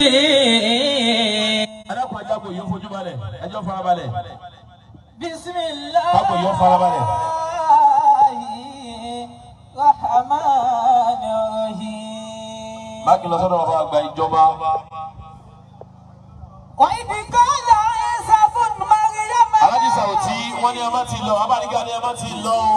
adákùn ajáko yóò fojú balẹ̀ ẹjọ́ farabalẹ̀ بسم الله káko yóò farabalẹ̀. الرحمن الرحيم máàkì lọ sọ́dọ̀ bàbá àgbà ìjọba وإذ قال عيسى ابن مريم alájí sàwùtí wọ́n ní ẹ má ti lọ abáníkà ní ẹ má ti lọ o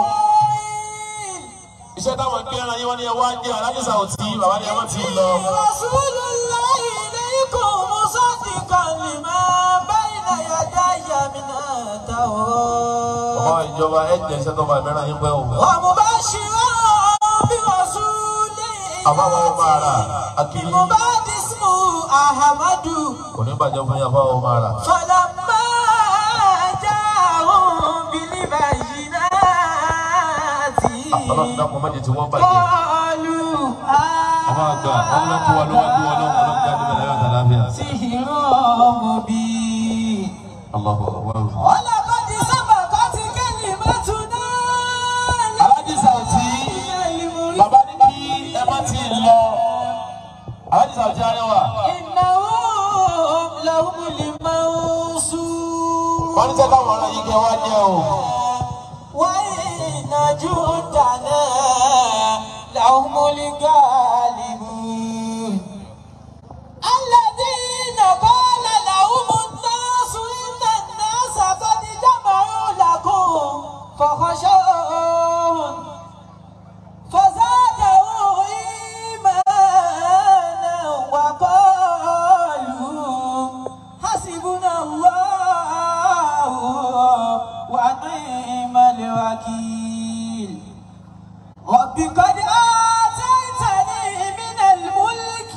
iṣẹ́ táwọn gbé ẹran yín wọ́n ní ẹ wá jẹ́ alájí sàwùtí bàbá ní ẹ má ti lọ. رسول الله إليكم مصدقا لما بين يدي من التوراة bàbá ìjọba ẹ jẹ́ iṣẹ́ tó bá ìmẹ́ràn yín pẹ́ o. ومبشرا برسول àbáwọ̀ ọmọ ara akíní مباد اسمه أحمد kò ní bàjẹ́ fún yín àbáwọ̀ ọmọ ara. فلما جاءهم بالبينات ọlọ́run dákun má jẹ́ tí wọ́n bàjẹ́. قالوا bàbá àgbà wọn lọ kó wa lọ́wọ́ kó wa lọ́wọ́ ọlọ́run jáde bẹ̀rẹ̀ yóò tẹ̀lé àfíà. سحر مبين Allahu akbar. ولقد سبقت كلمتنا alájí sàwùtí bàbá ní kí ẹ má ti lọ alájí sàwùtí arẹwà. إنهم لهم المنصور wọ́n ní sẹ́ káwọn ọ̀rọ̀ yìí kẹ́ wá jẹ́ o. وإن جندنا لهم الغالبون الذين قال لهم الناس إن الناس قد جمعوا لكم فخشوهم فزادوا إيمانا وقالوا حسبنا الله ونعم الوكيل رب قد آتيتني من الملك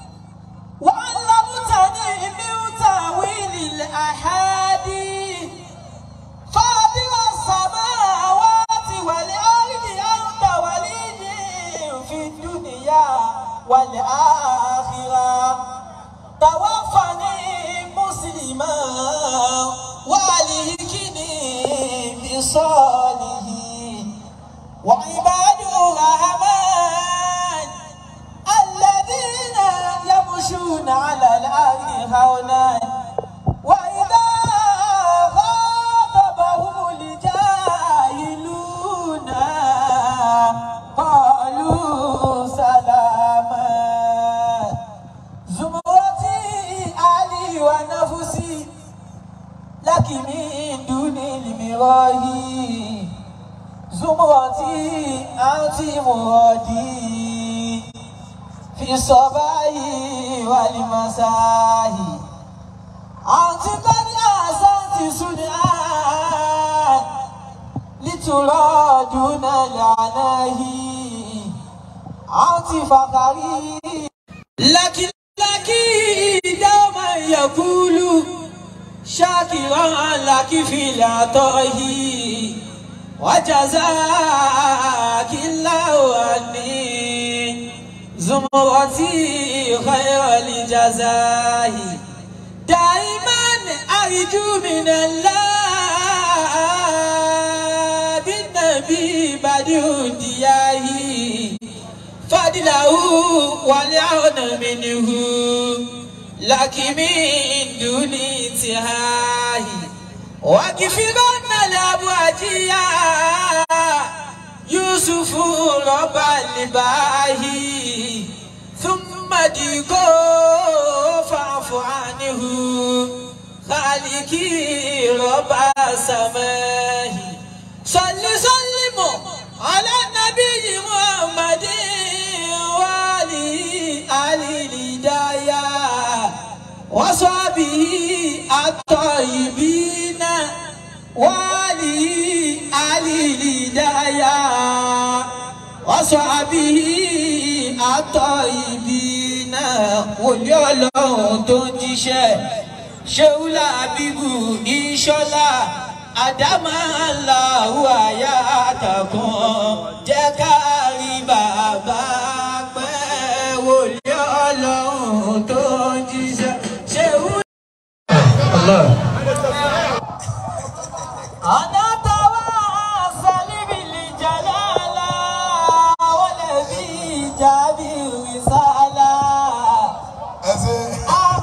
وعلمتني من تأويل الأحاديث فاطر السماوات والأرض أنت ولي في الدنيا والآخرة توفني مسلما والهكني بصالحين وعباد الرحمن الذين يمشون على الأرض هونا وإذا خاطبهم الجاهلون قالوا سلاما زمرتي علي ونفسي لك من دون المراهي زمرتي أنت مرادي في الصباح والمساء أنت قد أحسنت صنعا لترى دون العناه أنت فخري لكن لك دوما يقول شاكرا لك في العطاء وجزاك الله عني زمرتي خير الجزاء دائما أرجو من الله بالنبي بدو دياهي فضله والعون منه لك من دون انتهاء وكفرن الأبواجية يوسف رب الباهي ثم ديكو فاعف عنه خالقي رب السماء صل سلم على النبي محمد وعلي علي الهداية وصحبه الطيبين وعلي علي الهداية وصحبه الطيبين wòlíì ọlọ́run tó ń jíṣẹ́ ṣéwúlà bíbù ìṣọ́lá àdámàláwù àyà àtàkùn jẹ́ ká rí bàbá pẹ́ wòlíì ọlọ́run tó ń jíṣẹ́ ṣéwúlà. أنا تواصل بالجلالة والذي جاب الرسالة ẹsẹ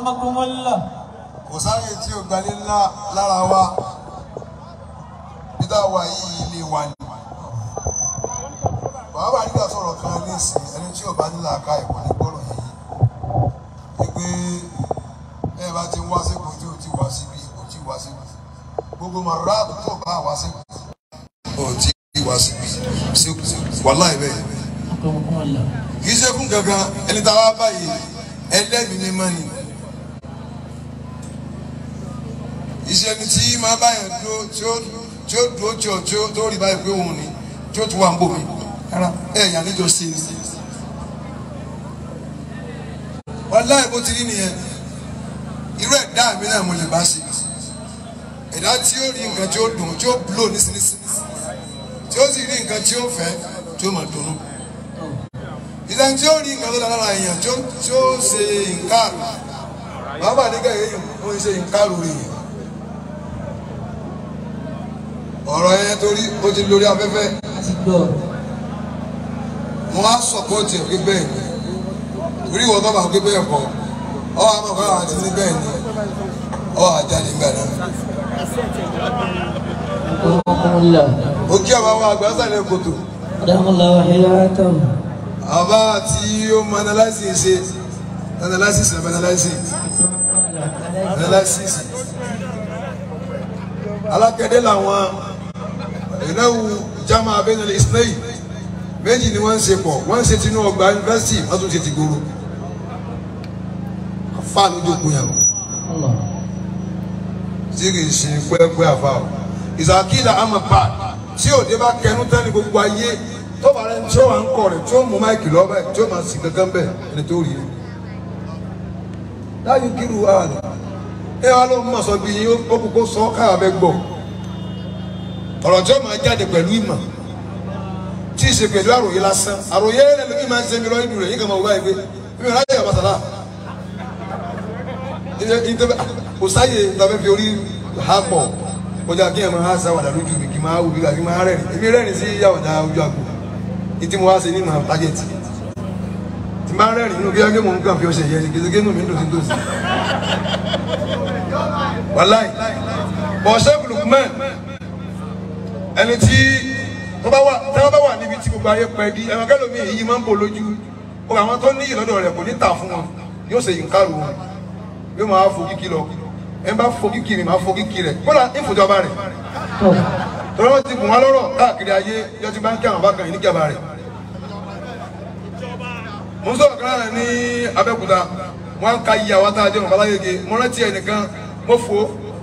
أكرمكم الله kò sáyè tí ò gbalé ńlá lára wa peter wa yìí ilé wa ni bàbá nígbà sọ̀rọ̀ kan ní ìsìn ẹni tí ò bá nílò àká ẹ̀kọ́ ní gbọ́rọ̀ yìí wípé ẹ bá ti wá sípò tí ò ti wá síbi ò ti wá síbi gbogbo màrúrà tó bá wá síbi ò ti wá síbi sípò wàláì bẹ́ẹ̀ أكرمكم الله kì í ṣe fún gangan ẹni tá a wá báyìí ẹlẹ́mìí mímọ́ ni iṣẹ́ ni tí máa báyọ̀ dúró tí ó tí ó dúró tí ó tí ó tó rí báyìí pé òun ni tí ó tún wà ń bò mí rárá ẹ̀ yà níjọ sí i wàláì bó ti rí nìyẹn irú ẹ̀dá mi náà mo lè bá ṣe ẹ̀dá tí ó rí nǹkan tí ó dùn tí ó blow nísinsìnyí tí ó sì rí nǹkan tí ó fẹ́ tí ó máa dunnú ìdáhùn tí ó rí nǹkan tó dára lára èèyàn tí ó tí ó ṣe nǹkan bàbá nígbà yẹn ó ń ṣe nǹkan lórí yẹn ọ̀rọ̀ yẹn torí ó ti lórí afẹ́fẹ́ أتدور mo á sọ̀pọ̀tì ẹ̀ pé bẹ́ẹ̀ ni torí ìwọ bàbá pé bẹ́ẹ̀ kọ́ ọ àmọ́ kọ́ àwọn àti ní bẹ́ẹ̀ ni ọ àjáde nígbà náà أكرمكم الله ó kí àwọn àwọn àgbà sàlẹ̀ kòtò أدام الله حياته àbá tí ó mọ analysis ṣe analysis ẹ̀ analysis analysis alákẹ́dẹ́ làwọn ìnáwó jama abẹ́nulẹ̀ ismail méjì ni wọ́n ń ṣe pọ̀ wọ́n ń ṣe tinú ọgbà yunifásitì wọ́n tún ṣe ti gbòòrò afa ló jókòó yàrá الله tí kì í ṣe pẹ́ẹ́pẹ́ àfa o ìsàkílà amapa tí òde bá kẹnu tán ní gbogbo ayé tó bá rẹ tí ó wà ń kọ rẹ tí ó mú máìkì lọ́bẹ̀ tí ó máa sì kankan bẹ̀ ẹni tó rí i láyé kírù àná ẹ wá ló ń mọ̀ sọ bí yín ó kókó sọ káà bẹ́ gbọ́ ọ̀rọ̀ tí ó máa jáde pẹ̀lú ìmọ̀ tí ì ṣe pẹ̀lú àròyé lásán àròyé rẹ̀ lómi máa ń ṣe mi lọ inú rẹ̀ yín kan máa wọ báyìí pé mi ò ráyè àbàtàlà kò sáyè tàbí fi orí ha pọ̀ kọjá kí ẹ máa ha sáwàdà lójú mi kí n máa wù bí kí n máa rẹ́rìn èmi rẹ́rìn sí yàwàdà ojú àgbo ní tí mo wá ṣe ní màá tájẹ̀tì tí máa rẹ́rìn inú bí wájú mò ń kàn fi ọṣẹ yẹn ni kìsìkì inú mi ń dùn sí dòsí. wàláì bọ̀ṣẹ́ Lukman ẹni tí wọ́n bá wà tí wọ́n bá wà níbi tí gbogbo ayé pẹ́ di ẹ̀wọ̀n kẹ́lòmí èyí máa ń bò lójú ó àwọn tó ní ìlọ́dọ̀ rẹ̀ kò ní tà fún wọn yóò ṣe ìǹkarù wọn yóò máa fo kíkì lọ ẹ bá fo kíkì mi máa fo kíkì rẹ̀ kódà ìfòjọba rẹ̀ tọ́lá wọn ti bùn wọn lọ́rọ̀ káàkiri ayé yọ ti bá ń kí àwọn bákan yìí níjàmbá rẹ̀ mo ń sọ̀rọ̀ kan náà ní Abẹ́òkúta wọn ń ka iye àwọn tá a jẹ́ wọn balayege mo rántí ẹnìkan mo fò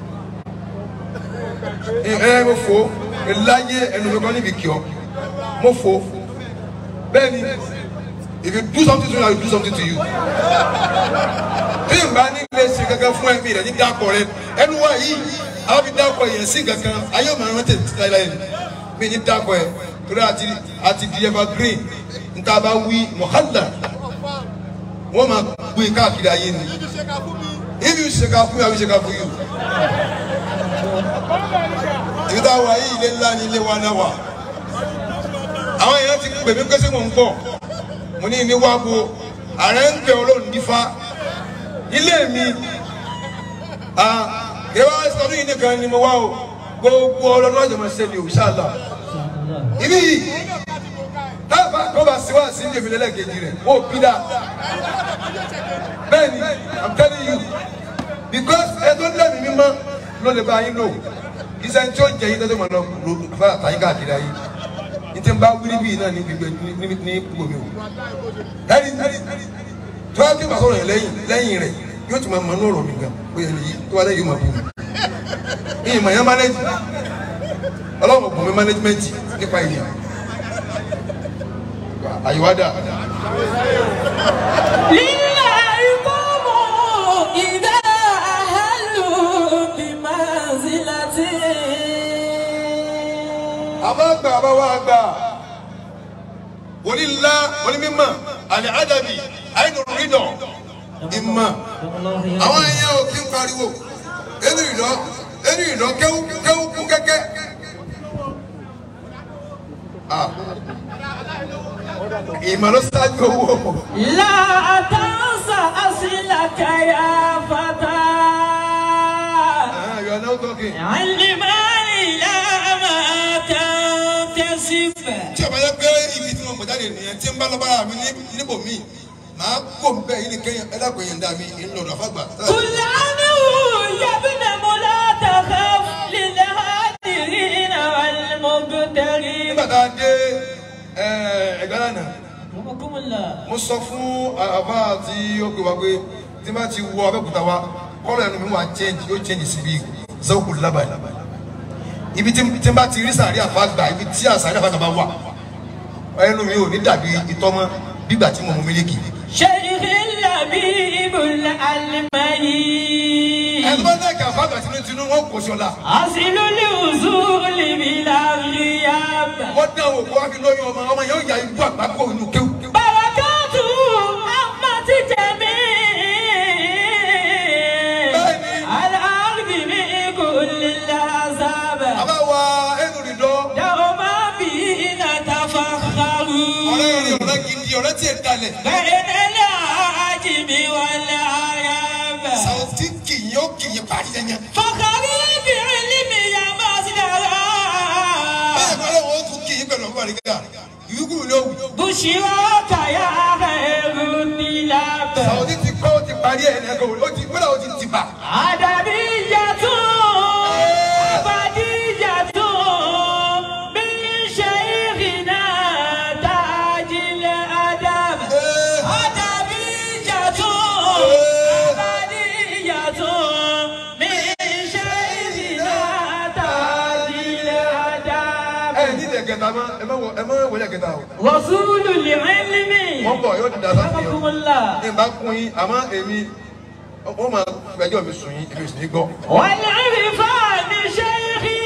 ẹ mo fò láyé ẹnu mi kan níbi kí ọ mo fò bẹ́ẹ̀ ni if you do something to me I will do something to you bí n bá ní ilé ṣe kankan fún ẹ̀mí rẹ̀ ní dákọ̀ rẹ̀ ẹnu wa yìí àwọn fi dákọ̀ yẹn sí kankan ayé ọmọ àwọn tètè títà ilá yẹn mi ní dákọ̀ ẹ̀ torí àti àti di evergreen níta bá wí mọ̀hálà wọ́n máa gbé káàkiri ayé ni if you ṣe ká fún mi I will ṣe ká fún you. ibi tá a wà yìí ilé ńlá ni ilé wa náà wà àwọn èèyàn ti pè mí pé sí mò ń bọ̀ mo ní ní wá bo ààrẹ ń pè olóhùn nífa ilé mi ìwà sọdún yìí nìkan ni mo wá o gbogbo ọlọ́dún ọjọ́ máa ṣe ni òṣàlá ibi yìí táàbà kọ́ bá sí wá sí ní èmi lẹ́lẹ́kejì rẹ̀ ó bí dáa bẹ́ẹ̀ ni i'm telling you because ẹjọ́ lẹ́mìí mímọ́ ló lè bá yín lò iṣẹ́ tí ó jẹ yín tẹ́tẹ́ mọ̀ lọ fún àtàyín káàkiri ayé ní tí n bá wírí bíi náà ní gbígbẹ ní ní gbòmí o ẹni tí wọ́n á kí n bá sọ̀rọ̀ yẹn lẹ́yìn lẹ́yìn rẹ̀ yóò tún máa mọ inú ọ̀rọ̀ mi gan ó yẹ nìyí tó wá lẹ́yìn yóò máa bù mí ìyìn mọ̀ yẹn mánéjì ọlọ́run kò mí mánéjìmẹ́ntì nípa ìyẹn àyíwádà لله قوم إذا أهلوا بمنزلته àbá gbà àbá wá gbà onílá onímọ̀ àlẹ́ àdàbí àìnù rídọ̀ ìmọ̀ àwọn èèyàn ò kí ń pariwo ẹnu ìlọ ẹnu ìlọ kéwú kéwú kún kẹ́kẹ́. Ah. ìmọ̀ ló ṣáájú owó لا تنسى أصلك يا فتى Ah, you are now talking. علمني لا ما تنتسب tí ọba yẹ pé ibi tí mo mọ̀ jáde nìyẹn tí ń bá lọ́bàrà mi ní níbò mi màá kó mi bẹ́ẹ̀ yìí ni kẹ́yìn ẹ̀dàgbọ̀n yẹn dá mi ńlọrọ̀ àfàgbà. قل عنه يا ابن لا تخف للهادرين والمبتغين nígbà tá a dé ẹ̀gbẹ́ lánàá رحمكم الله mo sọ fún àbá tí ó pè wá pé tí bá ti wọ abẹ́òkúta wa kọ́lọ̀ ẹnu mi wà change yóò change síbi zọ́ọ̀kù lábàá ibi tí tí n bá ti rí sàárì àfàgbà ibi tí àsàárì àfàgbà bá wà ẹnu mi ò ní dàbí ìtọ́mọ́ bígbà tí mo mú mílíkì. شيخ اللبيب العلمي ẹnu bá dẹ́kẹ̀ àfàgbà tinútinú wọn kò sí ọ̀la. أصل الوصول بلا غياب wọ́n dán wò kó wá fi lóyún ọmọ ọmọ yẹn ó yà ibú àgbákò inú kéwù. بركاته أمة جميع بني. الأرض من كل الأحزاب àbá wa ẹnu rìndọ́ دوما بنا تفخر ọ̀rẹ́ rẹ̀ ọ̀rẹ́ gidi ọ̀rẹ́ tí ì dalẹ̀. بين العجم والعرب sàwọ́tì kìyìn ó kìyìn parí yẹn yẹn. فخري بعلم يا مصدرا bẹ́ẹ̀ kọ́ ló wọ́n tún kìyìn pẹ̀lú ọgbà rẹ̀ gà ìyúkú ló wù. بشراك يا خير النلاب sàwọ́tì ti kọ́ ó ti parí ẹ̀ ẹ̀ kọ́ ó ti gbọ́dọ̀ ó ti ti bà. أدبية أبدية من شيخنا تاج الأدب أدبية أبدية من شيخنا تاج الأدب ẹ ní ilẹ̀ kẹta mọ́ ẹ má wọ ẹ má wọlé kẹta o. رسول العلم wọ́n bọ̀ yóò dà sáfì رحمكم o. الله ní bá kún yín àmọ́ èmi wọ́n máa gbẹjọ́ mi sùn yín èmi sì ní gbọ́. والعرفان شيخي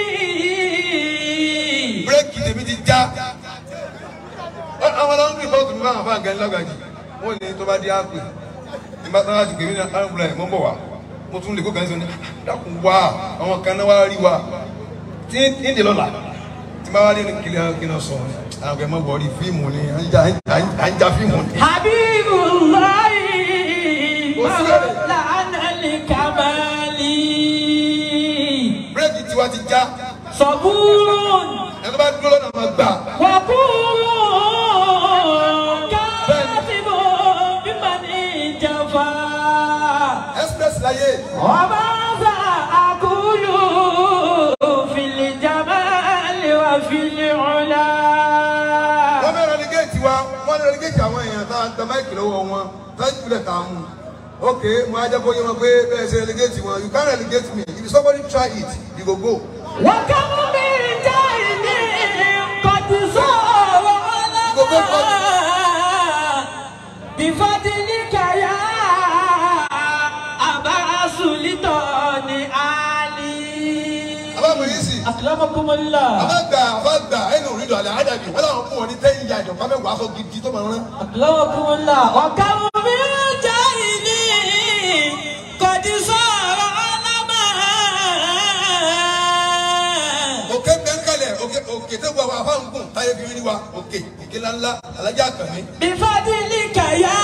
bírèkì tèmi ti já. Ọ- àwọn ọlọ́run bí bọ́ọ̀tù mi máa fà gẹ́ lọ́gàjì wọ́n ní tó bá dé àpè nígbà tó bá ti gbèmí ní àrùn ẹ̀ mọ́ bọ̀ wá mo tún lè kó kàn sí ní dákun wá àwọn kan náà wá rí wa tí ń dè lọ́la tí bá wá rí ní kílẹ̀ kí náà sọ àwọn ọ̀gá ẹ̀ mọ́ bọ̀ rí fíìmù ni à ń já à ń já fíìmù ni. حبيب الله وسيرة. مولانا الكمال bírèkì tiwa ti já صبور ẹni tó bá dúró lọ́nà máa gbà وقور كاتب بمن جفا express láyé وماذا أقول في الجمال وفي العلا wọ́n fẹ́ relegate wa wọ́n relegate àwọn èèyàn tá à ń tẹ máìkì lọ́wọ́ wọn láti ìpìlẹ̀ tá a mú ok mo á jẹ́ kó yé wọn pé bẹ́ẹ̀ ṣe relegate wọn you can't relegate me if somebody try it you go go. وكم من جاهل قد صار لنا بفضلك يا أبا سلطان علي aláàbò yìí sì أكرمكم الله alága àfàgbà ẹnu òrìdò àlẹ́ àdàbí wọ́n làwọn fún wọn ní ten yard ọ̀pá mẹ́wàá aṣọ gidi tó máa rán. أكرمكم الله وكم من جاهل قد صار لنا òkè bẹ́ńkálẹ̀ òkè òkè tó gbọ́ àwọn afáǹgùn táyé fi rí wa òkè òkè ńláńlá alájà kàmí. بفضلك يا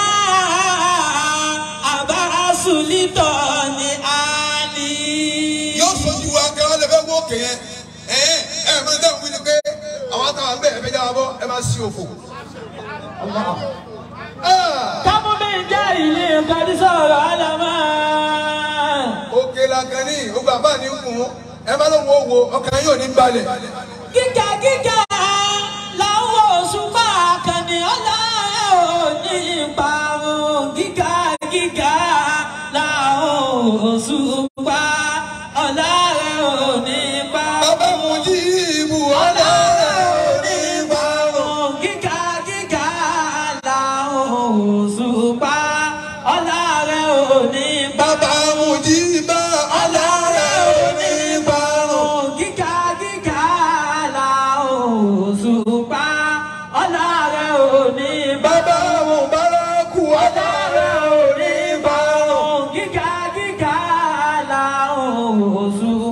أبا سلطان علي yóò sojú wa kí wọ́n lè fẹ́ wó òkè yẹn ẹ ẹ ẹ máa dáhùn wí ni pé àwọn àtàwọn bẹ́ẹ̀ ẹ fẹ́ jáwọ́ bọ́ ẹ máa sí òfò. Ah! كم من جاهل قد صار علما òkè làkànní ogun àbá ní kùn ẹ má lóun ó wo ọkàn yóò ní balẹ̀. gíga gíga làwọn òṣùpá kàní ọlá òní parun gíga gíga làwọn òṣùpá ọlá òní bàbá parun. mu jí ibù ọ̀la ní ìbárun. gíga gíga làwọn òṣùpá ọlá rẹ̀ òní bàbá mu jí bá ọ̀la ní ìbárun. gíga gíga làwọn òṣùpá ọlá rẹ̀ òní bàbá mu bára kú ọ̀la ní ìbárun. gíga gíga làwọn òṣùpá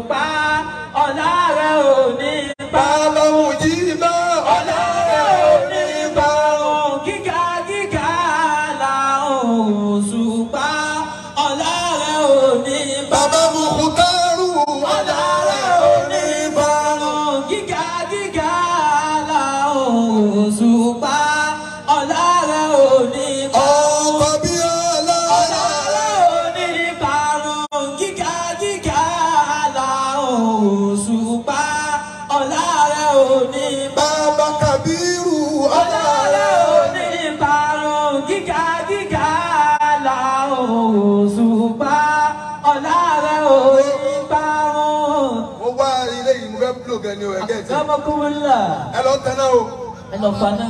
gan ni o ẹgẹ́ ti Kamakumula. ẹ lọ tẹ́ná o Ẹ lọ fana.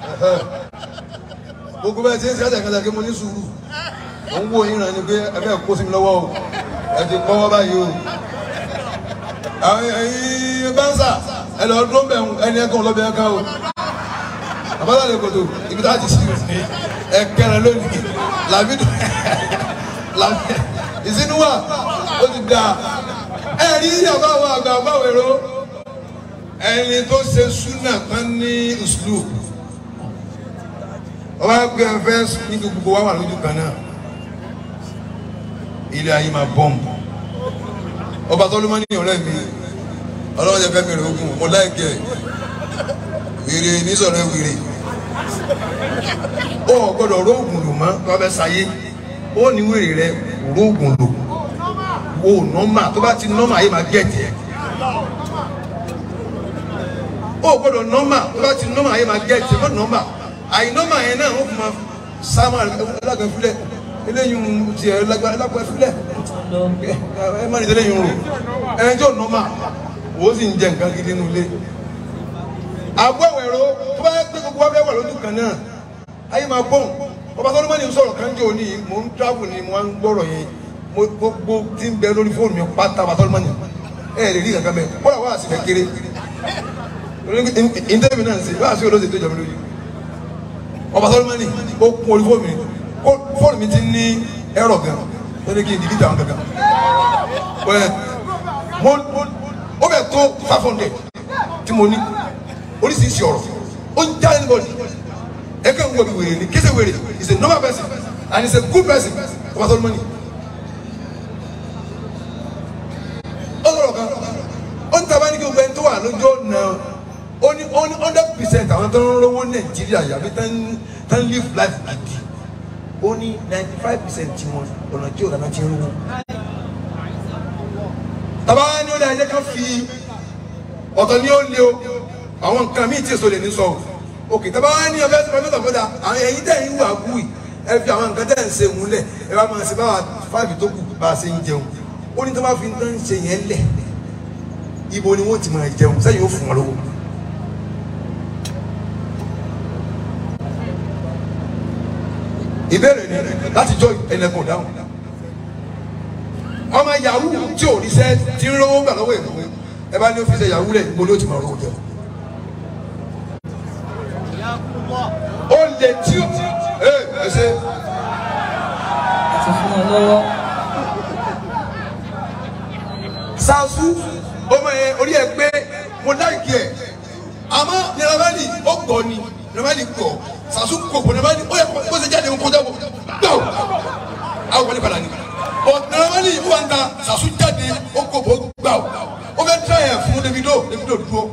gbogbo bẹ́ẹ̀ ti ń ṣe ẹ̀sẹ̀ kẹsẹ̀ kí mo ní sùúrù mo ń wo yín ràn ní pé ẹ fẹ́ kó sí mi lọ́wọ́ o ẹ ti kọ́wọ́ báyìí o àwọn ẹ̀yin bánsà ẹ lọ dúró bẹ̀ ẹni ẹ kàn lọ́bẹ̀ ẹ ká o àbálà lè kòtò ibi tá a ti sí ẹ kẹrẹ lónìí làbí làbí ìsinú wa ó ti da ẹ rí àbá àwọn àgbà àgbà wẹ̀rọ ẹni tó ṣe súnà tán ní ìṣúlù ọba gbé ẹfẹ ní gbogbo wa wà lójú kan náà ilé ayé máa bọ́ǹbù ọba tó ló máa ní ọ̀rẹ́ mi ọlọ́run jẹ́ fẹ́ mi rẹ̀ ogun mo láìkẹ́ wèrè nísọ̀rọ̀ wèrè ó gbọ́dọ̀ róògùn lò mọ́ tó bá fẹ́ sáyé ó ní wèrè rẹ róògùn lò ó nọ́mà tó bá ti nọ́mà ayé máa gẹ̀ẹ́tì ẹ̀ ó gbọ́dọ̀ nọ́mà tó bá ti nọ́mà ayé máa gẹ̀ẹ́tì ẹ̀ mọ́ nọ́mà àìnọ́mà yẹn náà wọ́n fi máa sáàmà lágbàfúlẹ̀ eléyìí ti ẹ̀ lágbàfúlẹ̀ ẹ má ní tẹ́lẹ̀ yìí ń rò ẹni tí ò nọ́mà ó sì ń jẹ nǹkan gidi nínú ilé àgọ́ ẹ̀rọ tó bá yẹ pé gbogbo wa fẹ́ wà lójú kan náà ayé máa bọ̀n ọba tó ló má ní sọ̀rọ̀ kan jẹ́ òní mò ń travel ni mo ń gbọ́rọ̀ yẹn mo gbogbo tí ń bẹ lórí fóònù mi pátá ọba tó ló má ní ẹ lè rí kankan bẹ́ẹ̀ kọ́lá wà á sì fẹ́ kéré ìdẹ́mi náà ń ṣe wà á sí olóṣèlú tó jọ mi lójú ọba sọlọmọni ó kún orí fóònù mi fóònù mi ti ní ẹrọ gan lórí kí n dìbìtì àwọn gangan wẹ mo ó bẹ tó five hundred tí mo ní oríṣiríṣi ọ̀rọ̀ ó ń já anybody ẹ kàn ń wọ bí wèrè ni kí ṣe wèrè is a normal person and is a good person ọba sọlọmọni ó sọ̀rọ̀ kan ó ń taba ní kí gbogbo ẹni tó wà lójú ọ̀nà ó ní ó ní hundred percent àwọn tó ń rówó nàìjíríà yàgbé tán tán live life gidi ó ní ninety five percent tí wọn ọ̀nà tí òdàná ti ń rówó. tàbá ní ó lè ẹjẹ ká fi ọ̀tọ̀ ní ó lé o àwọn nǹkan míì tí èso lè ní sọ o òkè tàbá ní ọbẹ̀ tí wọ́n fẹ́ fọ́dà àwọn ẹ̀yin tẹ̀ ń wà wù yìí ẹ fi àwọn nǹkan tẹ̀ ń ṣe múlẹ̀ ẹ bá máa ṣe báwa fáìfì tó kù bá a ṣe ń jẹun ó ní tí wọ́n bá fi ń tán ṣe yẹn lẹ̀ ibo ni wọ́n ti máa jẹun sẹ́yìn ó fún wọn lówó. ìbéèrè ni láti jọ ẹnẹkùn dáhùn ọmọ yahoo tí ò ríṣẹ́ tí ń rówó gbà lọ́wọ́ èkó ẹ bá ní ó fi ṣe yahoo rẹ̀ níbo ló ti máa rówó jẹ ó lè tí ó ẹ ẹ ṣe Ti fún wọn lọ́wọ́. ṣáṣú ọmọ yẹn orí ẹ pé mo láìkí ẹ àmọ́ nírabẹ́lì ó gbọ́ ni nírabẹ́lì gbọ́ ṣáṣú kò kò nírabẹ́lì ó yẹ kó ṣe jáde kó jábọ̀ gbọ́ àwọn wọlé padà ni ọ̀ nírabẹ́lì ó wà ń ta ṣáṣú jáde ó kò bó gbà ó fẹ́ tẹ́ ẹ̀ fún Davido Davido dúró.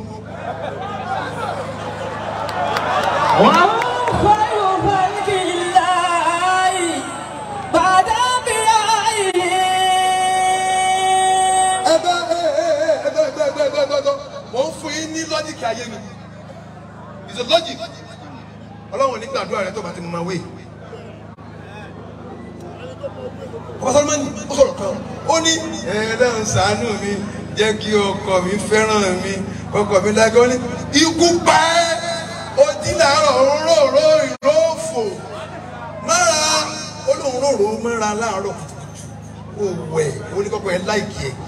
وهم خير خلق الله بعد أنبيائه ẹgbẹ́ ẹgbẹ́ ẹgbẹ́ ẹgbẹ́ ẹgbẹ́ ẹgbẹ́ ẹgbẹ́ mo ń fún yín ní lọ́jìkì ayé mi it's a logic ọlọ́run ní gbàdúrà rẹ tó bá ti mọ máa wé ọba sọlọmọnì ó sọ̀rọ̀ kan ó ní ẹlẹ́rìn ṣàánú mi jẹ́ kí ọkọ mi fẹ́ràn mi ọkọ mi lágbó ní ikú pa ẹ́ ojí làárọ̀ òróró ìrófò mọ́ra olóhùn róró mọ́ra láàárọ̀ kùtùkùtù ó wẹ̀ ó ní kọ́kọ́ ẹ láìkì ẹ̀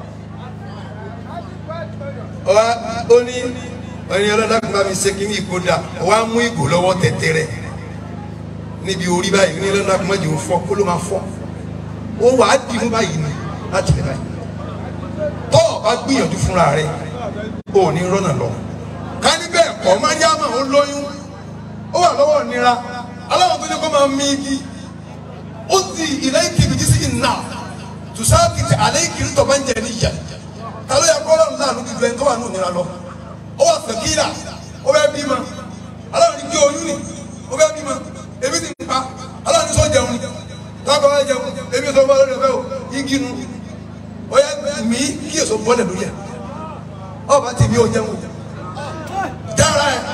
ó ní ẹni ọlọ́dàkùn bá mi ṣe kí ní ìkódà wọ́n á mú ìgò lọ́wọ́ tẹ̀tẹ̀rẹ̀ níbi orí báyìí ní ọlọ́dàkùn má jẹ́ òun fọ́ kó ló máa fọ́ ó wà á dì mú báyìí ni láti lè báyìí tọ́ ọ bá gbìyànjú fúnra rẹ̀ ó ní rọ́nà lọ ká ní bẹ́ẹ̀ kọ́ mariama ó lóyún ó wà lọ́wọ́ nira aláwọ̀ tó ní kó máa mí igi ó ti ilẹ̀ ìkìbìtì sí ìnà tùsáàkìtì alẹ́ ìkìrì tó bá ń jẹ níyà ta ló yẹ kó lọ́run láàánú gbígbẹ́ tó wà ní òmìnira lọ ó wà fẹ̀kíra ó bẹ́ bímọ aláwọ̀ ní kí oyún ni ó bẹ́ bímọ ebi ti pa aláwọ̀ ní sọ jẹun ni tábà wá jẹun ebi sọ bá lórí ẹ̀fẹ́ o igi nu ó yẹ mí kí èso bọ́lẹ̀ lórí ẹ̀ ọba ti mi ò jẹun jára ẹ̀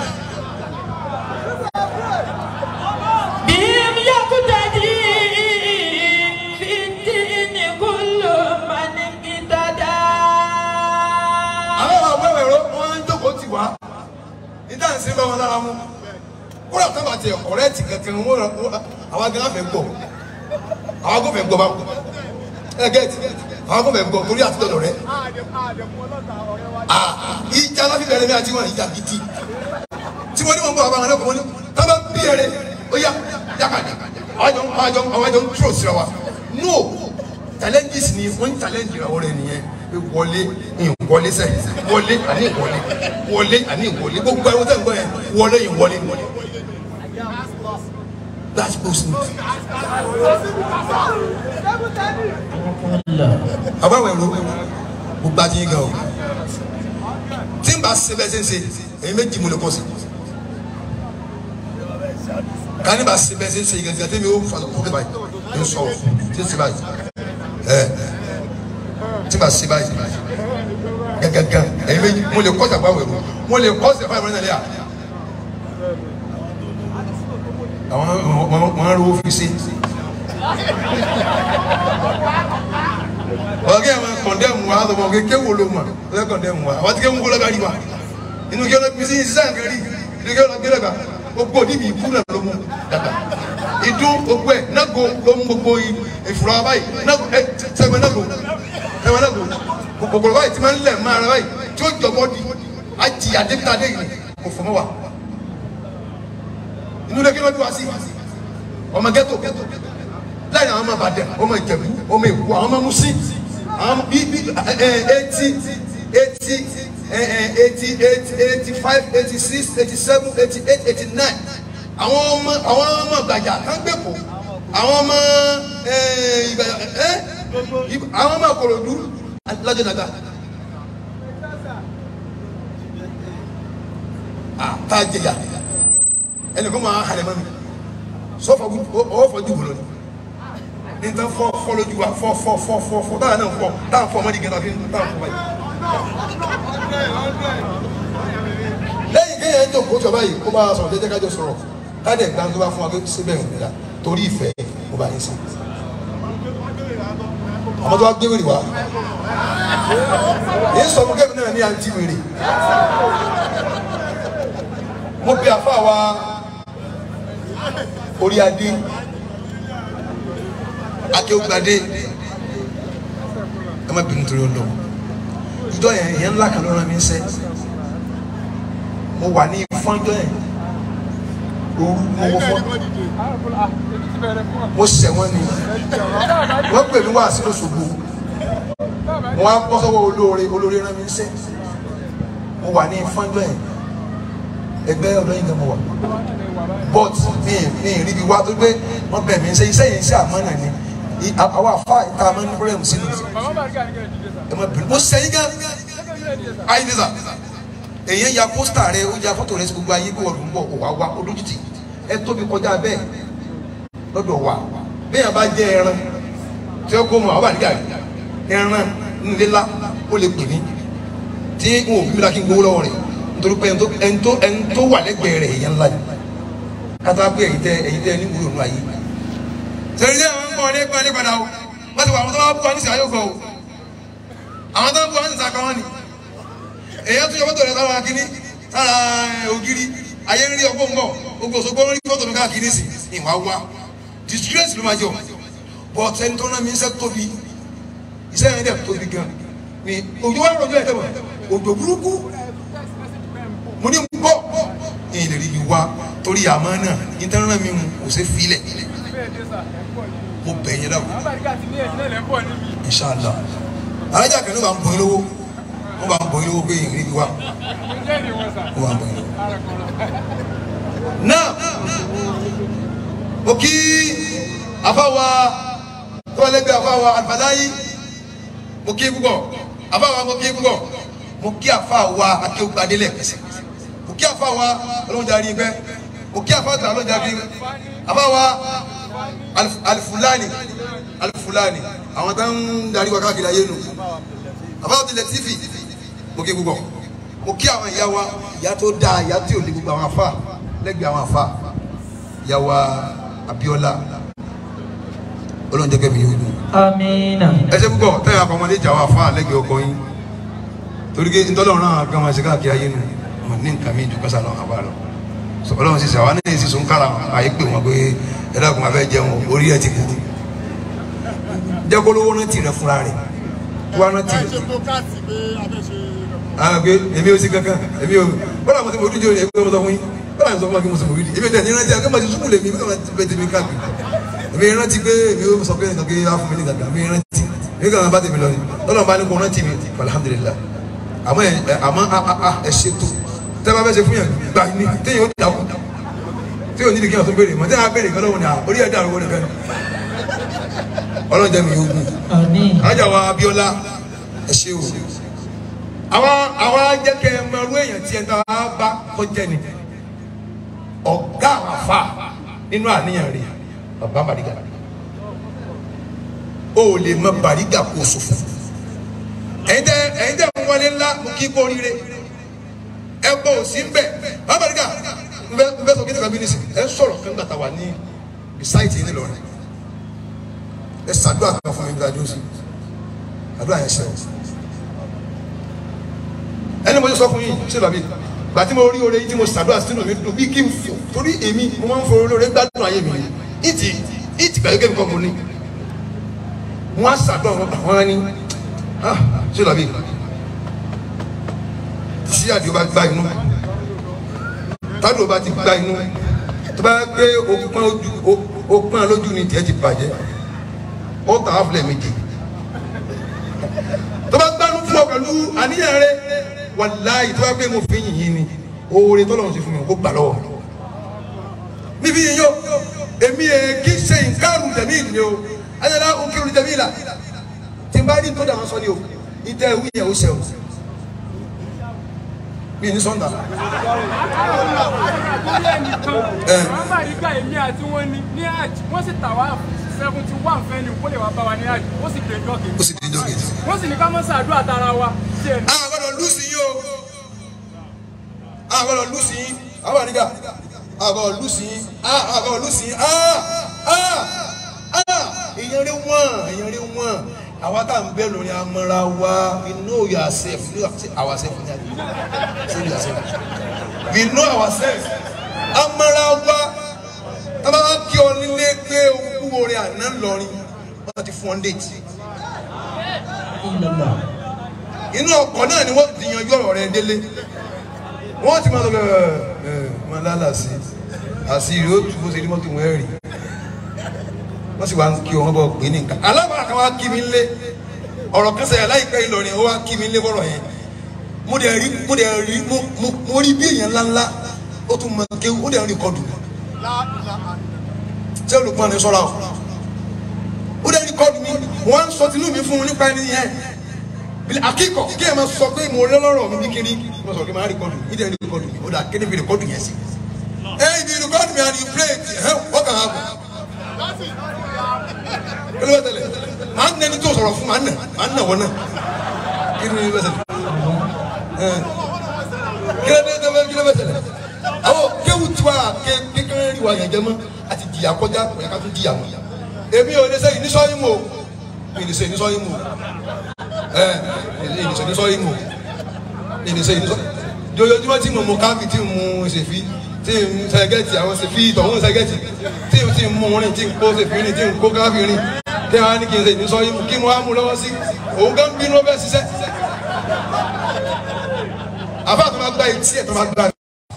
بهم يقتدي في الدين كل من اقتدى àwọn àwọn ẹ̀rọ ìdá ìsìn bá wọn lára mú kódà tó bá tiẹ̀ ọ̀rẹ́ ti kankan wọn àwọn agan fẹ́ gbọ́ àwọn agan fẹ́ gbọ́ bá ẹ gẹ́tì àwọn agan fẹ́ gbọ́ torí àti dọ̀dọ̀ rẹ ìjà láfi bẹ̀rẹ̀ mi àti wọn ìjà gidi tí wọ́n ní wọn bọ̀ àwọn àwọn ẹlẹ́kọ̀ọ́ ní tábà bí ẹ̀rẹ̀ ó yá yàkàdà àwọn àjọ àwọn àjọ ń tró síra wa no challenges ni wọ́n ń challenge ìràwọ̀ rẹ̀ nìyẹn pé wọlé ìwọlé sẹ́ wọlé àní ìwọlé wọlé àní ìwọlé gbogbo ẹ̀rọ tẹ̀ ń gbọ́ yẹn wọlé ìwọlé that's so smooth. àbáwọ̀ ẹ̀rọ gbogbo àti yín gan o tí n bá ṣe bẹ́ẹ̀ ṣe ń ṣe èyí méjì mo lè kọ́ sí kani bá ṣe bẹ́ẹ̀ ṣe ń ṣe ìgbà tí mi ó fa kókè báyìí ń sọ tí ń ṣe báyìí ẹ tí n bá ṣe báyìí gẹ́gẹ́gẹ́ èyí méjì mo lè kọ́ sí àbáwọ̀ ẹ̀rọ mo lè kọ́ sí àbáwọ̀ ẹ̀rọ náà lẹ́yà àwọn wọn rówó fi ṣe ọ̀gá ẹ̀ máa kọ̀ndẹ́mù wa lọ́mọ kéke wo ló mọ̀ ẹ̀ kọ̀ndẹ́mù wa àwọn tí kéwòn kó lọ́gàrí wa inú kí ọlọ́gbìn sí sísan kẹrì inú kí ọlọ́gbìn lọ́gà gbogbo níbi ìkú náà ló mú dàgbà ìdún gbogbo ẹ̀ nágo ló mú gbogbo ìfura báyìí nágo ẹ sẹ́gbẹ̀ nágo sẹ́gbẹ̀ nágo kòkòrò báyìí tí máa ń lẹ̀ máa ara báyìí tí ó jọ bọ́ọ̀dì àjì àdébítà dé yìí kò fọmọ́ wa inú lé kí ló dé wá sí ọmọ ghetto láyìn àwọn ọmọ àbàdàn ọmọ ìjẹ̀bú ọmọ èkó àwọn ọmọ musin àwọn bí bí eighty eighty eighty eight eighty five eighty six eighty seven eighty eight eighty nine àwọn ọmọ àwọn ọmọ gbàjà kángbèkó àwọn ọmọ àwọn ọmọ kòròdú lájọ dàgbà tá a jẹyà ẹnì kan máa halẹ̀ mọ́ mi sọ́fọ̀ ọwọ́ fọ́ dìbò lónìí ní tán fọ́ fọ́ lójú wa fọ́ fọ́ fọ́ fọ́ fọ́ táwọn náà fọ́ táwọn fọ́ ọmọdé gẹ́gẹ́ bí táwọn fọ́ báyìí. lẹ́yìn kéèyàn ń jòkó jọba yìí kó bá a sọ̀rọ̀ jẹ́jẹ́ kájọ sọ̀rọ̀ káàdì ẹ̀gbá tó bá fún wa pé síbẹ̀ ń gbéra torí ìfẹ́ kó bá yín sí. ọmọ tó wá gbé wèrè wá èyí sọ fún kẹ́mi náà ní àǹtí wèrè mo pe àfa wa orí adé akéwùgbadé ẹ má bínú torí ọlọ ìjọ yẹn yẹn ńlá kan ló rán mi ń sẹ mo wà ní fọ́njọ́ yẹn ooru mo wọ fọ́n mo sẹ̀ wọ́n ni wọ́n pè mí wá sí lóṣogbo wọ́n á bọ́ sọ́wọ́ olóore olóore rán mi ń sẹ mo wà ní fọ́njọ́ yẹn ẹgbẹ́ ọ̀dọ́ yìí gan mo wà but mi mi rí bi wá tó gbé wọn bẹ̀ mí ṣe iṣẹ́ yìí ṣe àmọ́nà ni àwọn afa ìta máa ń ní pírẹ́mù sínú ẹ má bínú mo sẹ́yìn gan ayé ní sà èyàn ya pósítà rẹ ó ya fọ́tò rẹ sí gbogbo ayé bí wọ́n lù ń bọ̀ wá wá olójútì ẹ tóbi kọjá bẹ́ẹ̀ lọ́dọ̀ wa bẹ́ẹ̀ bá jẹ́ ẹran tí ó kó mọ̀ àwọn àdìgà ẹran ńlẹ́lá ó lè pè mí tí n ò bí mi la kí n gbowó lọ́wọ́ rẹ̀ nítorí pé ẹni tó ẹni tó wà lẹ́gbẹ̀ẹ́ rẹ̀ èèyàn ńlá ni kátà pé èyí tẹ èyí tẹ ní wúlò nù ayé. sẹ́yìn sẹ́yìn àwọn ń bọ̀ ní ẹgbẹ́ ní padà o wọ́n ti wà àwọn tó wá bú wa ní sàáyò gbọ́ o àwọn tó ń bú wa ní sàkà wọn ni èyí tó yọ fọ́tò rẹ̀ sára kínní sára ògiri ayé ń rí ọgbọ́n bọ̀ gbogbo òṣogbo ń rí fọ́tò mi káàkiri sí ìwà wa disgrace ló máa jọ but ẹni tó rán mi iṣẹ́ tóbi iṣẹ́ yẹn dẹ̀ tóbi gan ni òjò wà lọ́jọ́ ẹ̀ tẹ̀ wọ̀ òjò burúkú mo ní bọ́ ẹ̀yìn lè rí mi wá torí àmọ́ náà ìtẹ́rán mi kò ṣe filẹ̀ mo bẹ̀ yẹn dáwọ́ inṣàlá alájà kan ló bá ń bọ̀ yín lówó wọ́n bá ń bọ̀ yín lówó pé ẹ̀yìn rí mi wá wọ́n bá ń bọ̀ yín lówó. náà mo kí afáwa tó wà lẹ́gbẹ̀ẹ́ afáwa àlùfáàláyé mo kí púpọ̀ afáwa mo kí púpọ̀ mo kí afáwa akéwùgbadé lẹ́ẹ̀kẹsẹ̀ mo kí afáwa ọlọ́run darí ẹgbẹ́ mo kí afáwa ọlọ́run darí ẹgbẹ́ afáwa alifulani alifulani àwọn tó ń darí wa káàkiri ayé nu afáwa tilẹ̀ tífì mo kí púpọ̀ mo kí àwọn ìyá wa ìyá tó dáa ìyá tí ò ní gbogbo àwọn afá lẹ́gbẹ̀ẹ́ àwọn afá ìyá wa Abíọ́lá ọlọ́run jẹ́ kẹ́mi yóò dùn Amina. ẹ ṣe púpọ̀ tẹ́yà àpamọ́lé ìjà wa fún àlẹ́gbẹ̀ẹ́ ọkọ yín torí pé ntọ́lọ́run náà gan máa ṣe káàkiri ayé nu wọn ní nǹkan mi ju kásá lọ àbá lọ ọlọ́run sísè àwọn náà sísun kára àyè pé wọn pé ẹ dákun afẹ́ jẹun orí ẹ ti kú jẹ́ kó lówó rántí rẹ fúnra rẹ̀ wá rántí rẹ ah pé èmi ò sí kankan èmi ò bọ́lá mo ti mọ̀ ojú jẹ́ ẹgbẹ́ mo sọ fún yín bọ́lá mi sọ fún wa kí mo sọ mọ̀ ojú èmi ò tẹ̀ ní rántí akẹ́ mo ti sùkúlù èmi mi kàn máa bẹ tèmi káàkiri èmi rántí pé èmi ò sọ pé nǹkan kí á fún mi ní gàgà èmi rántí èmi kàn máa bá tèmi lọ ni lọ́nà bá ní kó rántí mi alhamdulillah àmọ́ ẹ àmọ́ ẹ ṣètò tẹ́ bá fẹ́ ṣe fún yàn gbà ní téèyàn ó dàkú téèyàn ní kí wọ́n tó béèrè mọ́ téèyàn á béèrè kan lọ́wọ́ ni orí ẹ̀ dàrú wọ́n nìkan ni ọlọ́run jẹ́ mi yóò gùn alájà wa Abíọ́lá ẹ ṣe o àwọn àwọn ajẹkẹ mẹrú èèyàn tí ẹ ta bá kọjá ni ọgá àwọn afa nínú àníyàn rẹ bàbá Bariga o ò lè mọ Bariga kó sòfò ẹ̀yin tẹ ẹ̀yin tẹ ń wọlé ńlá mo kí kó rire ẹ bọ òsì ń bẹ bàbá Bariga ń bẹ ń bẹ sọ kí ni kàbí ní sìn ẹ sọ̀rọ̀ kan gbàtà wà ní bisaiti ní lọrin ẹ ṣàdúrà kan fún mi bí adó sí àdúrà yẹn ṣe o ẹni mo ti sọ fún yín ṣé làbí gbà tí mo rí oore yìí tí mo ṣàdúrà sínú mi dùn bí kí n fò torí èmi mo máa ń fọ olóore gbádùn ayé mi ìtì ìtì pẹ̀lú kẹ́mi kan mo ní wọ́n á ṣàdúrà wọn gbà wọ́n á ní ṣé làbí tí àdìo bá gba inú tádùn bá ti gba inú tó bá gbé okun lójú ni tiẹ̀ ti bàjẹ́ ó tà á filẹ̀ méje tó bá gbánú fún ọ pẹ̀lú àníyàn rẹ wàláyé tó bá gbé mo fi yìnyín ni oore tó lọ́run ṣe fún mi kó gbà lọ́wọ́ níbi yìnyín o èmi ẹ̀ kí ṣe nǹkan tẹ̀mí ìdílé o ayẹyẹ òkèrè tẹ̀mí ìlà tí n bá rí tó dà wọn sọ ni o ìtẹ́ ìwé yẹn ó ṣe o mi ní sọ́ńdà. Bàrígà èmi àti wọn ní ní àjì wọ́n sì tà wá seventy one fẹ́ ni kó lè wá bá wa ní àjì ó sì dé jọ́kì. ó sì di ìjọ kejì. wọ́n sì ní ká mọ́ sàdúrà tara wa díẹ̀ ní. a gbọ́dọ̀ lùsì yín o a gbọ́dọ̀ lùsì yín a gbọ́dọ̀ nígbà a gbọ́dọ̀ lùsì yín a gbọ́dọ̀ lùsì yín a a a èèyàn rí wọ́n èèyàn rí wọ́n àwa tá à ń bẹ lórí amọ̀ra wa we know yourself you know ourself ní àgbẹ̀ say yourself we know ourselves amọ̀ra wa tábà wá kí ọ nílé pé okú orin àná lọrin wọ́n ti fún ọ déètì inú ọkọ̀ náà ni wọ́n ti yanjú ọ̀rọ̀ rẹ̀ délé wọ́n ti máa sọ ẹ ẹ máa lálà sí àṣírí ó tu bó ṣe rí mọ́tò wọn rí wọ́n sì wá ń kí wọn bọ̀ pé ní nǹkan alábàárà kan wá kí mi lé ọ̀rọ̀ kan sẹ́yà láìpẹ́ Ìlọrin ó wá kí mi lé fọ́rọ̀ yẹn mo dẹ̀ rí mo dẹ̀ rí mo rí bí èèyàn ńláńlá ó tún mọ kéwú ó dẹ̀ rí kọdù ṣé olùkọ́ ni sọ́ra o ó dẹ̀ rí kọdù mi wọ́n á sọ tinú mi fún un nípa ẹni yẹn akíkọ̀ kí ẹ máa sọ pé mo lé lọ́rọ̀ mi bí kiri mo sọ pé máa rìkọ́dù mi dẹ̀ rìkọ́dù mi ó dà kéde fi rìkọ́dù yẹn sí. ẹ ibi rìkọ́dù mi àti play ẹ wọ́n kàn án bọ̀. kí ló bẹ tẹ̀lé màá nẹni tó sọ̀rọ̀ fún màá nà màá nà wọ́n náà kí ló bẹ tẹ̀lé. kí ló bẹ tẹ̀lé kí ló bẹ tẹ̀lé. àwọn kéwù tiwa kékeré rí wa yẹn jẹ mọ́ àti jìyà kọjá kò yẹ ká tún jìyà mọ́. èmi ò ní sẹ́yìn ní sọ́yìn mọ́ mi ní sẹ́yìn ní sọ́yìn mọ́ ẹ ìnìṣẹ́ ní sọ́yìn mọ̀ ìnìṣẹ́ ìnìṣẹ́ jọjọjúmọ́ tí mo mọ káfí tí mo ṣèfí tí mo ṣẹgẹ́tì àwọn ṣèfí ìtọ̀hún ṣẹgẹ́tì tí mo ti mú rìn tí n kó ṣèfí rìn tí n kó káfí rìn tí wọ́n á ní kí n ṣe ìnìṣọ́ yìí kí mo á mú lọ́wọ́ sí òun gan bínú ó fẹ́ ṣiṣẹ́ àbá tó máa gba etí ẹ̀ tó máa gba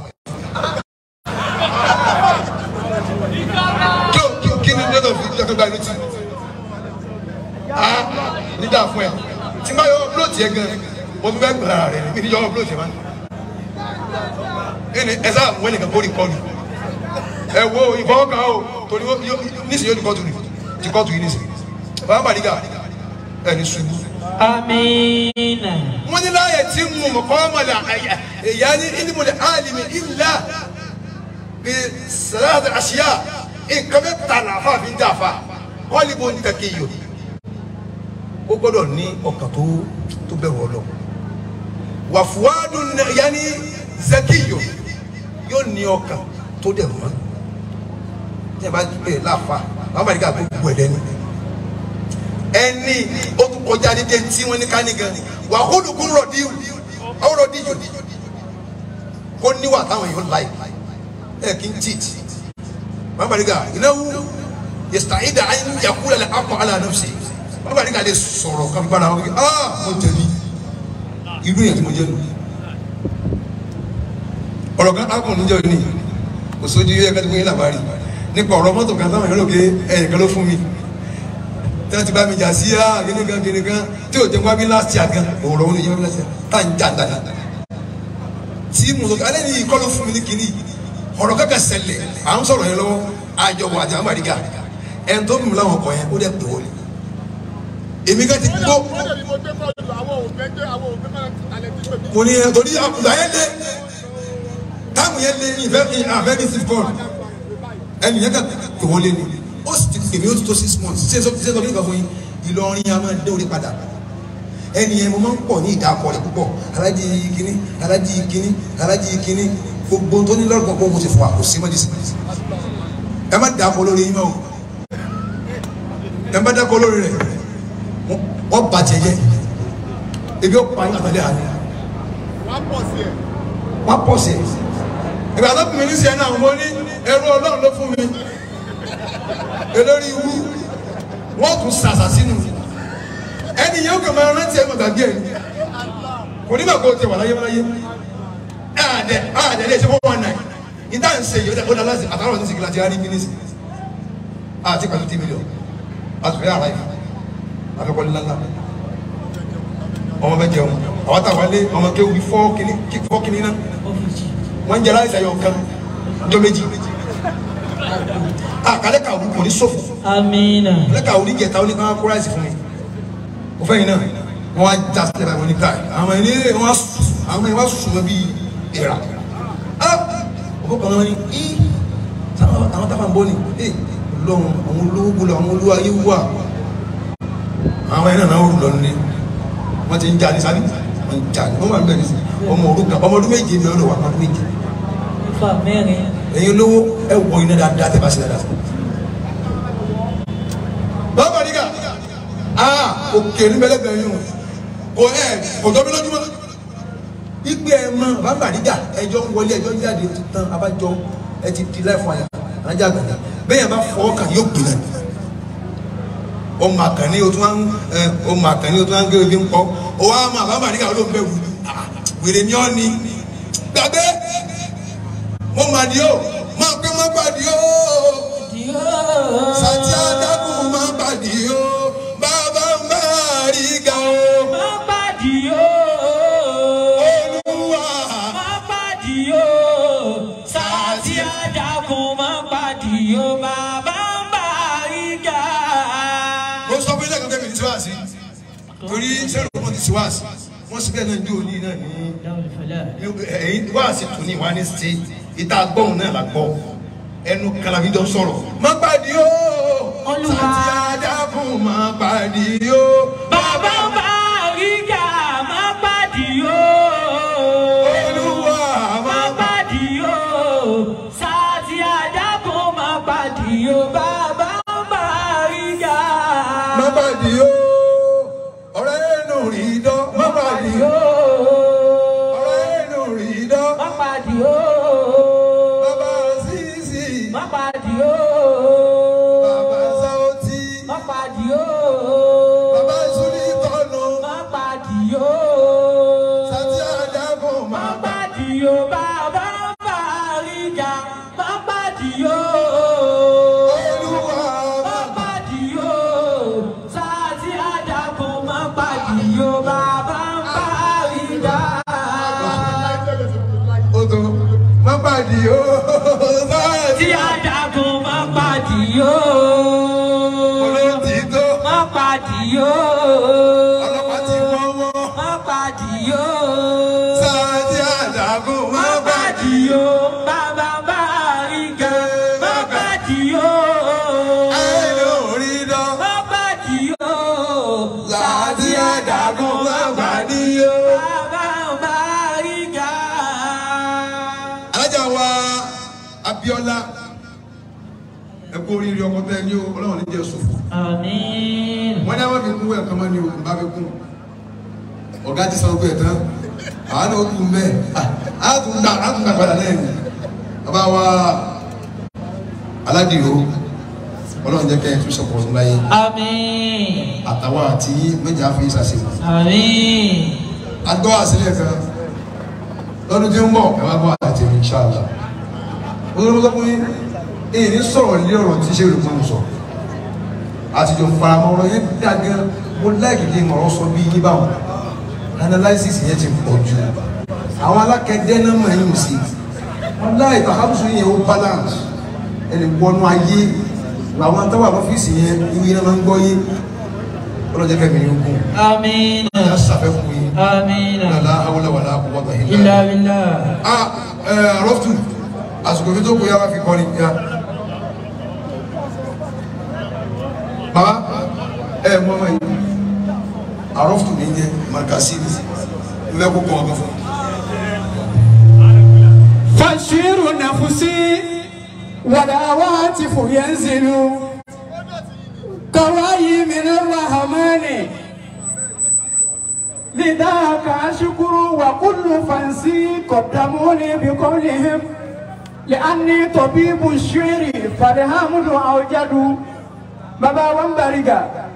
kí o kí ni lọ́dọ̀ fi jẹ́ tó gba inú tí ah nígbà fún ẹ tí n bá yọ upload yẹ gan mo tún fẹ́ gbọ́dọ̀ rẹ mi ní yọ upload yẹ máa ẹni ẹ sáà mú ẹnìkan kó rìkọ́dù ẹ wo ìfọwọ́kàn o torí nísìnyí yóò rìkọ́dù ni ti kọ́ọ̀tù yìí nísìnyí bàbá Bariga ẹni ṣubú. Amina. wọ́n ní láàyè tí mo mọ̀ kọ́ ọmọlẹ̀ ẹ̀yà ní ìdímọ̀lẹ̀ àlìmí ìlà bí sàlàdà àṣìyà nǹkan bẹ́ẹ̀ tà láàfà fi ń dà fà kọ́ọ̀lì bó ń tẹ̀kẹ́ yìí ó gbọ́dọ̀ ní ọkàn tó tó bẹ̀rù Ọlọ́run wàfúwádùn yanni zakiyo yóò ní ọkàn tó dẹ̀ mọ́ ní ẹ bá gbé láfa bàbá Bariga gbogbo ẹ̀ lẹ́nu ẹni ó tún kọjá dídé tí wọ́n ní ká ní gan wà kólukún rọ̀dí ọ̀rọ̀dí yòó kó níwà táwọn èèyàn láì ẹ kí n cheat wọn bá nígbà ìnáwó yẹsítàìdà ayé yakúlẹ̀ lẹ́ akọ alẹ́ ànáfsì wọn bá nígbà lè sọ̀rọ̀ kan gbára wọn kí ah mo jẹ̀bi irú yẹn tí mo jẹ́ nu ọ̀rọ̀ kan akọ̀ níjọ́ ni kò sójú yẹ kẹ́tí fún yín làbárí nípa ọ̀rọ̀ mọ́tò kan táwọn èèyàn lò pé ẹ̀yìn kan ló fún mi tí wọ́n ti bá mi jà sí á kíní kan kíní kan tí ò jẹ́ wá bí last year gan ọ̀rọ̀ òun ni yẹn last year tá à ń jà dáadáa tí mo sọ alẹ́ ní ìkọ́ ló fún mi ní kíní ọ̀rọ̀ kankan ṣẹlẹ̀ à ń sọ̀rọ̀ yẹn lọ́wọ́ àjọ wà àti àmàlíkà ẹn tó mímu láwọn ọkọ̀ yẹn ó dẹ̀ pè wọlé èmi kan ti gbó mo ní ẹ torí àkùdà yẹn lé táàmù yẹn lé ní ìfẹ́ àfẹ́ ní six bọ́ọ̀lù ẹnì yẹn kan pè wọlé ni ó sì ti pè mí ó ti tó six months ṣé sọ ṣé sọ kí nǹkan fún yín Ìlọrin a máa dé orí padà ẹnì yẹn mo máa ń pọ̀ ní ìdákọ̀ rẹ̀ púpọ̀ alájí kínní alájí kínní alájí kínní gbogbo tó ní lọ́rùn pọ̀ mo ti fọ àkóso mọ́ dísì ẹ má dákọ̀ lórí yín mọ́ o ẹ má dákọ̀ lórí rẹ̀ wọ́n bàjẹ́ yẹ ebi ó pa yín àtàlẹ́ àná wọ́n pọ̀ sí ẹ̀ ìgbà tó fún mi ní sẹ́yìn náà mo ní ẹrú ọlọ́run ló fún mi elórí iwu wọ́n tún sàṣà sínú ẹni yẹn ó kàn máa rántí ẹ̀ gbàgbé ẹ̀ kò ní bàbá o tẹ wà láyé láyé àdẹ àdẹ lè ṣe fún wọn náà ìdá ń ṣe yìí ó dá láti àtàwọn ọ̀sẹ̀ sìkìlà ti rárí mínísì àti pàtó tí mílíọ̀nù àtúfẹ́ àrà yìí àfẹ́kọ́ ńláńlá ọmọ bẹ jẹun àwọn táwọn ilé ọmọ kéwù bí fọ́ kínní fọ́ kínní náà wọ́n ń jẹ láìsí ayọ̀ kan jọ méjì àkàlẹ́ kàwé kò ní sọ̀fù Amina. àkàlẹ́ kàwé ní jẹta ó ní káwọn kó ráìsì fún mi ó fẹ́ yìí náà wọ́n wá já sílẹ̀ báyìí wọ́n ní káì àwọn ẹni wọ́n wá sùn àwọn ẹni wá sùn mọ́ bíi ìrà ọkọ̀ kan náà ní í àwọn táwọn ń bọ́ ni ee lọ́run àwọn olówó gbọ́dọ̀ àwọn olówó ayé wà àwọn ẹni náà wọ́n lọ nílé wọ́n ti ń jà ní sábì wọ́n ń jà ní wọ́n wà ń bẹ̀rẹ̀ sí ọmọ òrukàn ọmọ ọdún méje mi ọdún wà ọmọ ọdún méje Ifá mẹ́rin. ẹ̀yin olówó ẹ wọ iná dáadáa tẹ́ bá ṣe dáadáa. bàbá nígà aa òkè ní bẹ́lẹ́bẹ̀ yín o kò ẹ kò jọ mí lójúmọ́. ìgbé ẹ mọ bàbá nígà ẹjọ́ ń wọlé ẹjọ́ ń jáde ti tán abájọ ẹ ti di láì fún àyà ajá àgbàdà bẹ́ẹ̀ yẹn bá fọ́ ọkàn yóò gbé náà ọmọ àkànní o tún wá ń ẹ ọmọ àkànní o tún wá ń gé ojú ń pọ̀ o wá mọ bàbá nígà ló ń bẹ̀ wù wèrè ni ọ́ ni gbàgbé mo mà ní o máa pẹ́ má pàdé o sàtì adágún má pàdé o bàbá má rí ga o Má pàdé o. olúwa Má pàdé o. Sàtì àdàkùn má pàdé o. Bàbá ń bá ìgà. mo sọ fún ilé ẹ̀kọ́ kẹ́mi ní tiwáàsì torí sẹ́rù wọn ti tiwáàsì wọ́n sì bẹ́ẹ̀ náà ń jó ní náà ní Dáwọ̀lì fẹlẹ́. ẹ̀yìn wáàsì tún ní wàá ní sí ìta gbọ́hùn náà la gbọ́ ẹnu kalabi jọ sọ̀rọ̀ má pàdé o Olúwa. sàtì adágún má pàdé o Bàbá ń bá ìgà. Má pàdé o. olúwa má Má pàdé o. Sàtì àdàkùn má pàdé o. Bàbá ń bá ìgà. má pàdé o ọ̀rẹ́ ẹnu rí dán má pàdé o ọ̀rẹ́ ẹnu rí dán Má pàdé o. bàbá sísì Má pàdé o. bàbá sáwọ́tì Má pàdé o. bàbá ìsúlì tọ́nu Má pàdé o. sàtì àdàgùn má Má pàdé o. Bàbá ń bá ìjà. Má pàdé o. olúwa Má pàdé o. Sàtì àdàkùn má pàdé o. Bàbá ń bá ìjà. odò má pàdé o Tí sàtì àdàkùn má pàdé o. olótìtọ́ Má pàdé o. ọlọ́pàá ti wọ́n wọ́n Má pàdé o. sàtì àdàgùn má Má pàdé pàdé o. Bàbá bá ìgà. Má pàdé o. ẹnu rí dán Má pàdé o. sàtì àdàgùn má pàdé o. Bàbá bá ìgà. alájà wa Abíọ́lá ẹ kú oríire ọkọ tẹ ní o Ọlọ́run ní jẹ sòfò Àmín. wọn ní àwọn fi kún ẹ̀kan mọ́ ni o bá fi kún ọ̀gá ti san gbé ẹ̀ tán àwọn náà kú mẹ́ a tún gbà a tún gbà padà lẹ́yìn bàbá wa aládìrò ọlọ́run jẹ́ kẹ́ ẹ tún sọ̀pọ̀ ọ̀tún láyé Àmín. àtàwọn àti méjì àfi ìsàsìkò Àmín. agbọ́ àsílẹ̀ kan lọ́dún tí ń bọ̀ ẹ wá gbọ́ àti ẹ̀mí ṣáàlà olórí tó fún yín èyí ní sọ̀rọ̀ lé ọ̀rọ̀ tí ṣe olùkọ́ sọ àtijọ́ faramọ́ ọ̀rọ̀ yẹn dá gan mo láìkì kí n ọ̀rọ̀ sọ bí yín báwọn analysis yẹn ti pọ̀ jù àwọn alákẹ́dẹ́ náà mọ̀ ẹ̀yìn sí wọn láì tàkàtúnṣe yẹn ó balance ẹni wọnú ayé làwọn táwọn àlọ́fíìsì yẹn ìwé náà máa ń gbọ́ yé ọlọ́jẹ́ kẹ́mi ní ogun Àmín. ẹ̀ ṣàfẹ́kùn yín Àmín. la hawla wala quwwata illa Illa billah. billah. ah ẹ rọftu àsìkò fi tó kó yàrá fi kọrin ya. baba ẹ mọ ọmọ yìí arọftu mi jẹ marikasi mi mẹ kó kọ ọkọ fún. فشير نفسي والهواتف ينزل كواي من الرحمن لذاك أشكر وكل فانسي قدموني بقولهم لأني طبيب الشعر فالحمد أوجد بابا ومبارك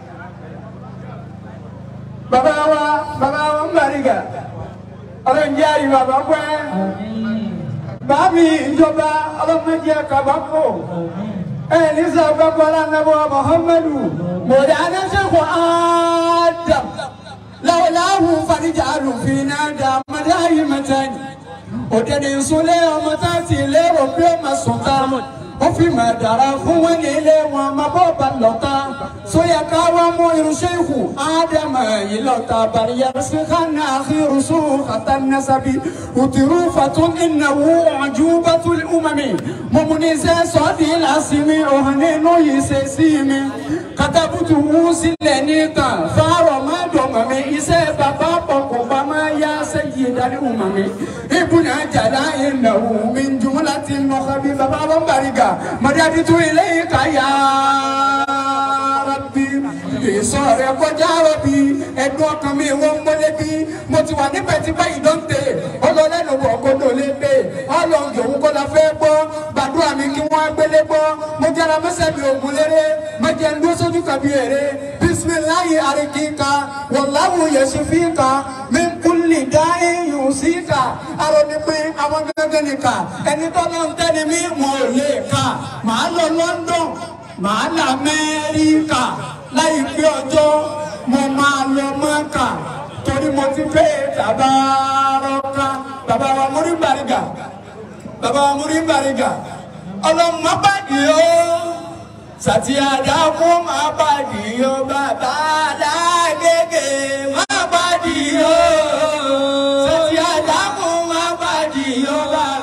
بابا و بابا ومبارك ọlọ́run jẹ́ àrí bàbá pẹ́ bàbí ìjọba ọlọ́mọdé kabako ẹ̀ẹ́dísà gbàgbọ́lá nàbọ̀ muhammadu mọ̀dánà sẹ́kọ̀ ádàm lawulahu farija alufina dàmàdà yìí mẹ́tẹ́ni òdèdè nsúlẹ̀ ọmọ tá a ti lérò pé ma sùn tá ó fi mà dára fún wọn ní ilé wọn ma bọ́ bá lọ́ta sóyà káwá mú irúṣẹ́ ìhù ádámà yìí lọ́ta bàríyà síkánná àkírùsù kàtà nasabi òtìrú fatún ìnáwó ọ̀júbàtul umami mọ̀mùnísẹ́ sọ́ọ̀dì lásìmí ọ̀hún nínú yìí ṣe sí mi katabutu wú sílẹ̀ nìkan fáwọn má dọ̀mọ̀ mi iṣẹ́ bàbá pọ̀ kò bá má yá sẹ́yìn dálé umami ibùnà jàdá ìnáwó mi jùmọ̀lá ti nọ̀kàbí bàbá wọn bàríga mọ̀dàdìtú ilé ìkàyà rabbi ìsọ̀rọ̀ kọjá rọ̀bì ẹ̀dùn ọkàn mi wọ́n mọ́lẹ́ bí mo ti wà níbẹ̀ tí báyìí ló ń tè ọlọ́lẹ́nu wọ̀ kódò lé pé ọlọ́ọ̀gì òun kọ́ la fẹ́ gbọ́ gbàdúrà mi kí wọ́n gbélé gbọ́ mo jẹ́ra mẹ́sẹ̀ mi ògùn léré mo jẹ́ ń dúró sójú kàbí èrè bisimilayi arikika wàláwù yẹsùfíkà mi kúlì dáhì yùsíkà arọ́ni pé àwọn gẹ́gẹ́ nìkà ẹni tó náà ń tẹ́ni mí wọn ò lè kà màá lọ London màá lọ Amẹ́ríkà láìpẹ́ ọjọ́ mo máa lọ Mọ́kà torí mo ti fẹ́ tàbárọ́ká bàbá wa múrí bàrígà bàbá wa múrí bàrígà ọlọ́mọ bàdì ó sàtì àdàkú má bàdì ó bàbá alágége má bàdì ó sàtì àdàkú má bàdì ó bàbá